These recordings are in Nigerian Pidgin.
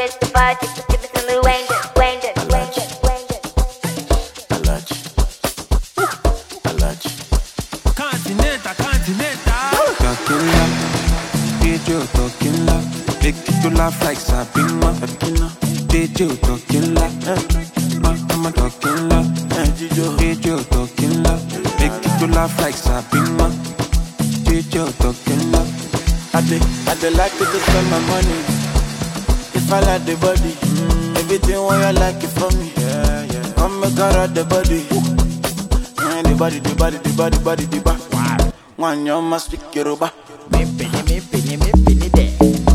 it's the party. Give it to me, Wayne, Wayne, Wayne, Wayne. Alaji. Alaji. Continental, continental. Tequila, DJ Tequila, make you laugh like Sabina. Tequila, DJ Tequila, eh, ma, ma Tequila, eh, DJ Tequila, make you laugh like Sabina. DJ Tequila. I dey, I dey like to just spend my money. If I like the body, everything what you like it from me. Yeah, yeah. Come make her out the body. Yeah, the body, the body, the body, body, the body. One you must speak Yoruba. Me penny, me penny, me penny there.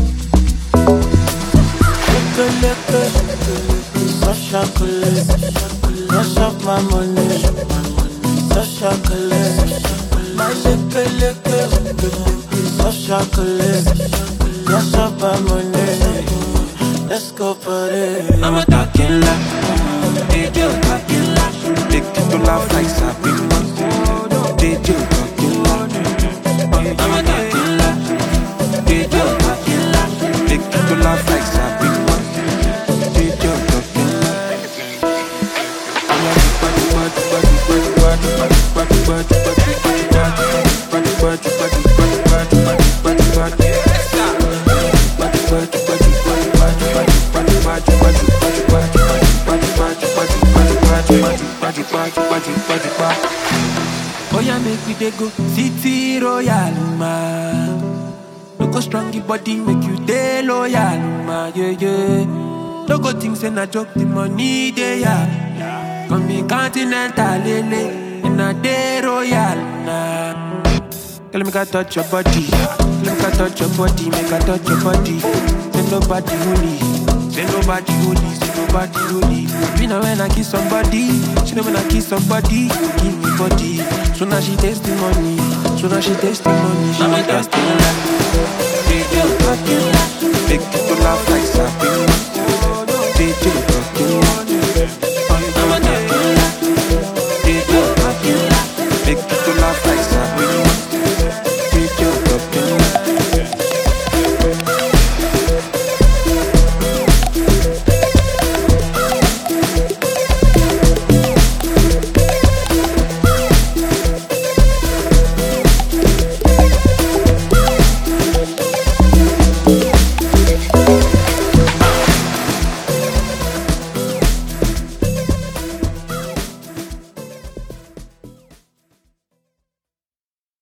Lick lick so chocolate, rush up my money, so chocolate. My lick lick so chocolate, rush up my money. Let's go party. I'm a Tequila, DJ Tequila, make you laugh like Sabina. DJ Tequila, I'm a Tequila, DJ Tequila, make you laugh like Sabina. DJ Tequila. Oh yeah, make we dey go city royal ma. No go strong your body, make you dey loyal ma. Yeah yeah. No go think say na joke, the money dey ya. Come be continental lele, and a dey royal na. Girl, make I touch your body. Girl, make I touch your body. Make I touch your body. Say nobody holy. Say nobody holy. Say nobody holy. Me know when I kiss somebody. She know when I kiss somebody. Give me body. So now she taste the money. So now she taste the money. She I'm a taste the Tequila, DJ Tequila, make you laugh like Sabina.